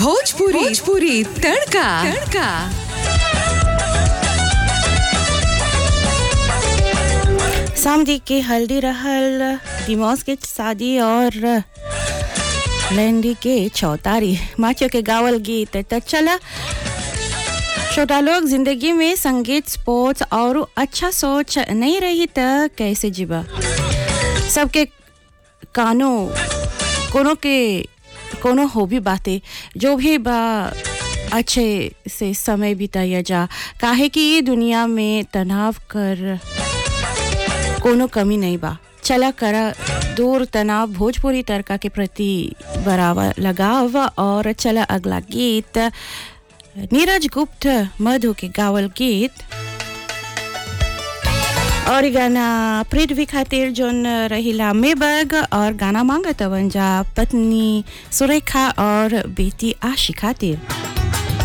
भोजपुरी भोजपुरी तड़का तड़का समझी के हल्दी रहल दिमाग के शादी और लहंदी के चौतारी माचियो के गावल गीत त चला छोटा लोग जिंदगी में संगीत स्पोर्ट्स और अच्छा सोच नहीं रही त कैसे जीवा सबके कानो कोनो के कोनो हो भी बातें जो भी बा अच्छे से समय बिताया जा काहे कि ये दुनिया में तनाव कर कोनो कमी नहीं बा चला करा दूर तनाव भोजपुरी तड़का के प्रति बराबर लगाव और चला अगला गीत नीरज गुप्त मधु के गावल गीत और ई गाना पृथ्वी खातिर जोन रहिला मेबग और गाना मांगत वंजा पत्नी सुरेखा और बेटी आशी खातिर